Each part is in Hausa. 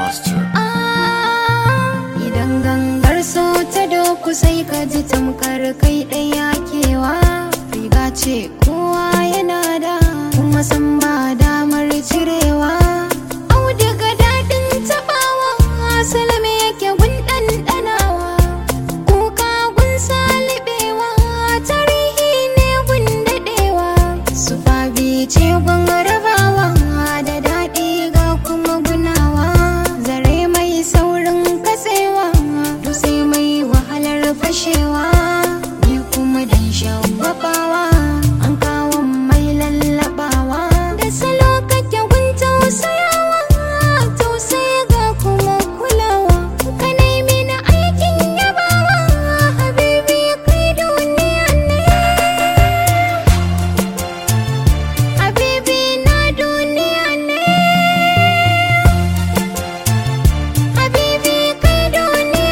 master. Idan gangar so ta doku sai ka ji tamkar kai ɗaya kewa riga ce kowa yana da kuma san ba damar cirewa auduga daɗin taɓawa salame yake gun ɗanɗanawa kuka gun salibewa tarihi ne gun daɗewa su fabi ce gun rabawa da daɗi ga kuma gunawa zare mai saurin katsewa dutse mai wahalar fashewa ni kuma dan shagwabawa an kawo mai lallabawa da salo kake gun tausayawa tausaya ga kuma kulawa ka nemi na aikin yabawa habibi kai duniya ne habibi na duniya ne habibi kai duniya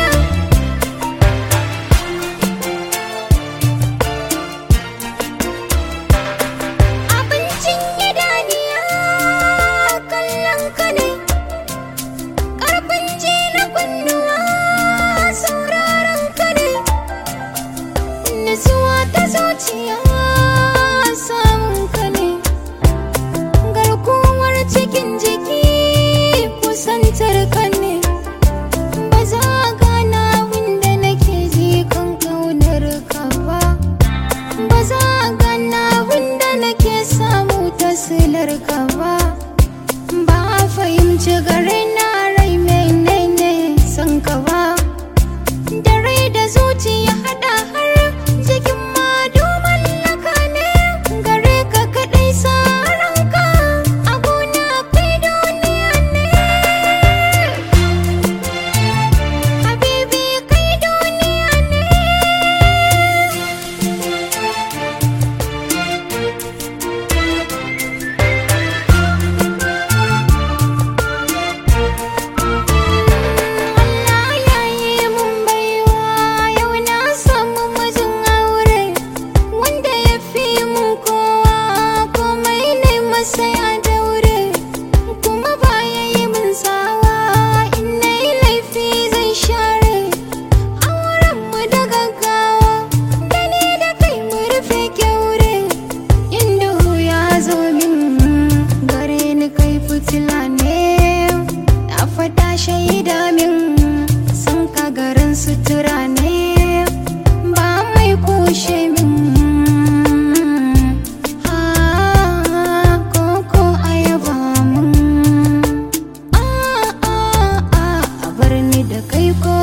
abincin idaniya kallon ka ne ƙarfin ji na kunnuwa sauraron ka ne nutsuwa ta zuciya samun ka ne garkuwar cikin jiki kusantar ka ne ba za a gana wanda nake ji kan kaunar ka ba ba za a gana wanda nake samu tasilar ka ba ba a fahimci gare na rai menene son ka ba da rai da zuciya hada har jikin madu mallaka ne gare ka kadai sa ranka a gona kai duniya ne habibi kai duniya ne Allah ya yi mun baiwa yau na samu mijin aure wanda ya fi mun kowa komai ne masa ya daure kuma ba ya yi mun tsawa in na yi laifi zai share auren mu da gaggawa da ni da kai mu rufe kyaure in duhu ya zo min gare ni kai fitila ne na fada shaida min san ka garin sutura ne ba mai kushe min ha koko ayaba mun a a a a bar ni da kai ko